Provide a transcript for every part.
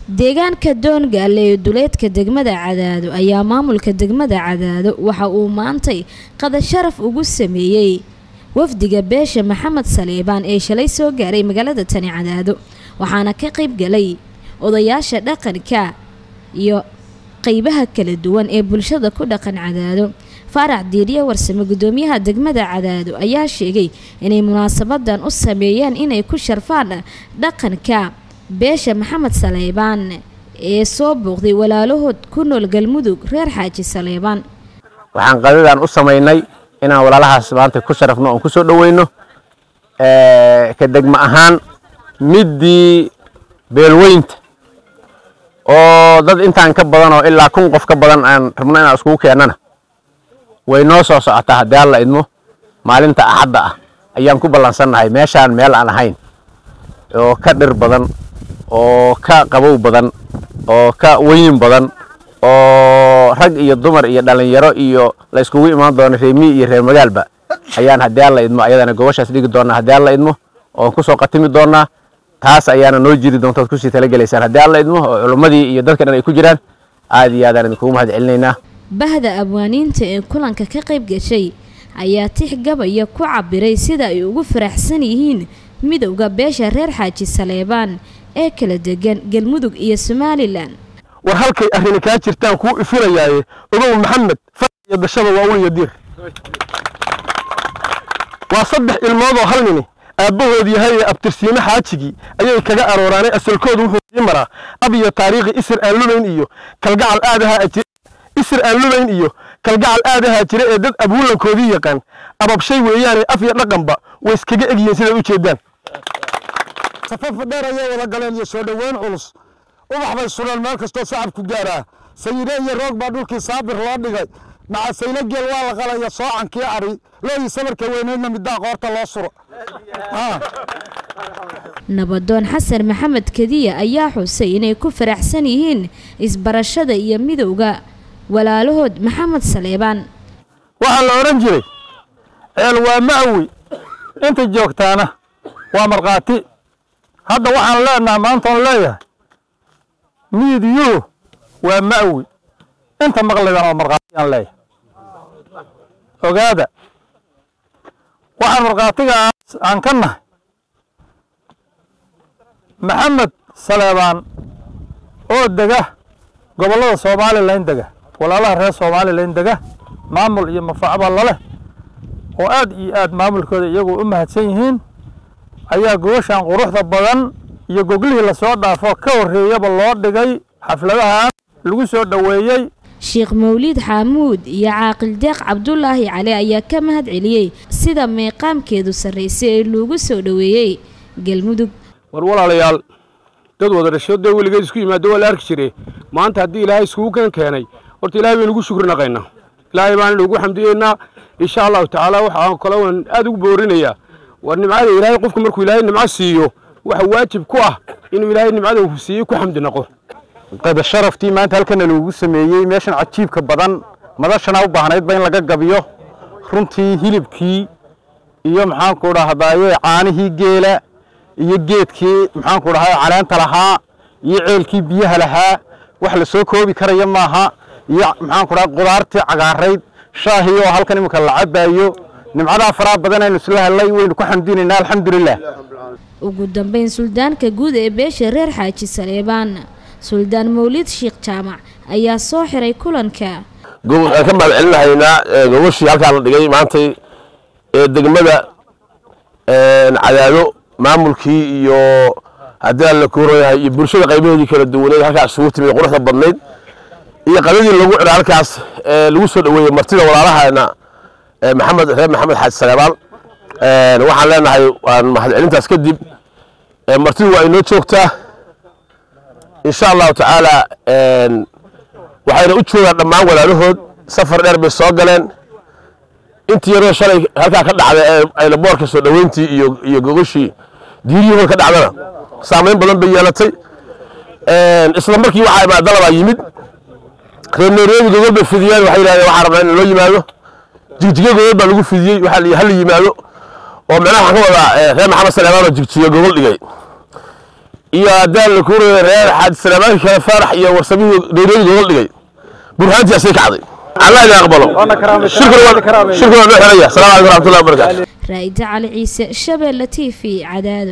deegaanka doongaale ee duleedka degmada cadaado ayaa maamulka degmada cadaado waxa uu maantay qada sharaf ugu sameeyey wafdiga beesha maxamed saleebaan ee shalay soo gaaray magaalada tani cadaado waxaana ka qayb galay odayaasha dhaqanka iyo qeybaha kala duwan ee bulshada ku dhaqan cadaado faarax diiriye warsame gudoomiyaha degmada cadaado ayaa sheegay inay munaasabadan u sameeyeen inay ku sharfaan dhaqanka beesha maxamed saleebaan ee soo booqday walaalahood ku nool galmudug reer xaaji saleebaan waxaan qadadan u samaynay inaan walaalahaas maanta ku sharafno oon ku soo dhoweyno ka degmo ahaan middii beelweynta oo dad intaan ka badan oo ilaa kun qof ka badan aan rabno inaan iskugu keennana way noo soo socotaa haddii alla idmo maalinta axadda ah ayaan ku ballansannahay meeshaan meel aan ahayn oo ka dhir badan oo ka qabow badan oo ka weyn badan oo rag iyo dumar iyo dhallinyaro iyo la iskugu imaan doono reemi iyo reer magaalba ayaan haddii alla idmo ayadana gobashaas dhigi doonaa haddii alla idmo oon kusoo qatimi doonaa taas ayaana noo jiri doonta ood kusii talagelaysaan haddii alla idmo oo culummadii iyo dadka dhan ay ku jiraan aad iyo aadaan idinkugu mahad celinaynaa bahda abwaaniinta ee kulanka ka qayb gashay ayaa tix gabaya ku cabiray sida ay ugu faraxsan yihiin midowda beesha reer xaaji saleebaan ee kala degan galmudug iyo somalilan war halkay arrini kaa jirtaan kuu ifinayaaye ogow maxamed far iyo dashada waa ul iyo diir waa saddex ilmoodoo hal nini aabbahood yahay ee abtirsiime xaajigii ayay kaga arooraanay asalkoodu wuxuu sii maraa ab iyo taariikhi isir aan lumayn iyo kalgacal aadahaa jira isir aan lumayn iyo kalgacal aadahaa jira ee dad abuulankoodii yaqaan ababshay weeyaane af iyo dhaqanba way iskaga egyihiin siday u jeedaan safafa dheer ayay wada galeen iyo soo dhoweyn culus ubax bay sureen meel kastoo shacabku gaaraa sayide iyo roog baa dhulkii saabir loo dhigay macasaylo geel waa la qalaya soocankii ari loodii sabarka weyneydna middaa qoorta loo suro nabadoon xasan maxamed kadiya ayaa xusay inay ku faraxsan yihiin isbarashada iyo midowda walaalahood maxamed saleebaan waxaa la odhan jiray ceel waa ma'wi inta joogtaana waa markhaati hadda waxaan leenaha maantoon leeyahay miidyuhu waa ma'wi inta maqlaydana waa markhaatiyaan leeyahay ogaada waxaan markhaatigaas aan ka nahay maxamed saleebaan oo dega gobollada somalilan dega walaalaha reer somalilan dega maamul iyo mafacba laleh oo aad iyo aad maamulkooda iyagu u mahadsan yihiin ayaa gogoshan quruxda badan iyo goglihii lasoo dhaafo ka horreeyaba loo dhigay xafladahan lagu soo dhoweeyey sheekh mawliid xaamuud iyo caaqil deeq cabdulaahi cali ayaa ka mahad celiyey sida meeqaamkeedu sarraysay ee loogu soo dhoweeyey galmudug war walaalayaal dad wada dhasho dee weligeed isku yimaado waa la arki jire maanta haddii ilaahay iskugu kan keenay horta ilaahay baynu ugu shukri naqaynaa ilaahay baanaynu ugu xamdiyeynaa insha allahu tacaala waxaan kale waan aad ugu boorinayaa war nimcada ilaahay qofku markuu ilaahay nimco siiyo waxa waajib ku ah inuu ilaahay nimcada uu siiyey ku xamdi naqo qada sharaftii maanta halkana loogu sameeyey meeshan cajiibka badan madashana u baahnaydba in laga gabiyo runtii hilibkii iyo maxaanku dhahdaye caanihii geela iyo geedkii maxaanku dhahay caleenta lahaa iyo ceelkii biyaha lahaa wax la soo koobi karaya maaha iyo maxaanku dhahay qudaartii cagaarayd shaahii oo halkan iminka la cabaayo nimcadaa faraha badan aynu isla hellay waynu ku xamdinaynaa alxamdulilah ugu dambeyn suldaanka guud ee beesha reer xaaji saleebaan suldaan mawlid sheekh jaamac ayaa soo xiray kulanka aan ka mahad celinahaynaa gogashii halkaa la dhigay maantay ee degmada cadaado maamulkii iyo haddii aan la koorayahay iyo bulshada qaybaheedii kala duwaneed halkaas isugu timid quruxda badnayd iyo qadadii lagu cidhay halkaas lagu soo dhoweeyey martida walaalahana maxamed reer maxamed xaaji saleebaan waxaan leenahay waan mahad celintaas kadib martidu waa inoo joogtaa insha allahu tacaala waxayna u joogaan dhammaan walaalahood safar dheer bay soo galeen intii yaroo shalay halkaa ka dhacday ee aylaboorka soo dhoweyntii iyo iyo gogoshii diiriyahooda ka dhacdana saamayn badan bay yeelatay isla markii waxaa imaa dalabaa yimid reer nooreedi gogol bay fidiyeen waxay yidhahdeen waxaa rabnaa in loo yimaado jigjiga gogol baa lagu fidiyey waxaa la hala yimaado oo micnaha waxaan ka wadaa reer maxamed saleemaan oo jigjiga gogol dhigay iyo haddaan la kuuraya reer xaad salaamaanka kale faarax iyo warsamihii nairobi looga dhigay burhaantii asay kacday allah idin aqbalo shirkuna waa shirkuna waa noo xiraya asalaamu calaykum waraxmatullahi wabarakaatu raa'ida cali ciise shabeelle t v cadaado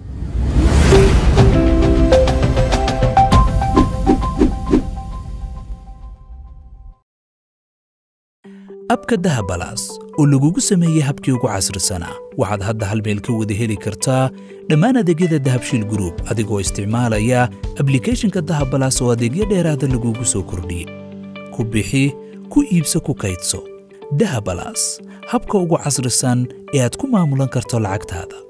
abka dahabalaas oo lagugu sameeyey habkii ugu casrisanaa waxaad hadda hal meel ka wada heli kartaa dhammaan adeegyada dahabshiil group adigoo isticmaalaya ablicathonka dahabalaas oo adeegyo dheeraada lagugu soo kordhiyey ku bixi ku iibso ku kaydso dahabalaas habka ugu casrisan ee aad ku maamulan karto lacagtaada